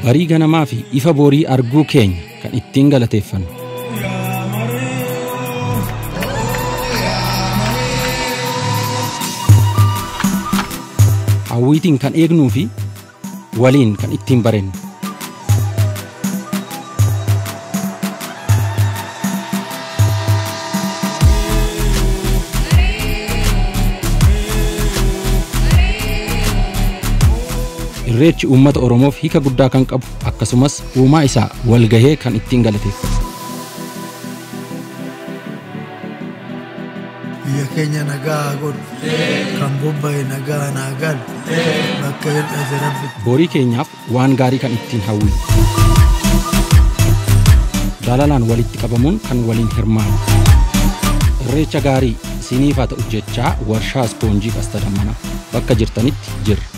barii ganamaa fi ifa borii arguu keenya kan ittiin galateeffannu. Hawwiitiin kan eegnuu fi waliin kan ittiin barennu. Irreechi uummata Oromoof hiika guddaa kan qabu akkasumas uumaa isaa walgahee kan ittiin galateeffatu. biyya keenya nagaa haa godhu kan bobba'e nagaa naa galu bakka hir'ate rabbi Borii keenyaaf waan gaarii kan ittiin hawwinu. Jaalalaan walitti qabamuun kan waliin hirmaanu. Irreecha gaarii isiniif haa ta'u jechaa warshaa ispoonjii qasta dammanaa bakka jirtanitti jirra.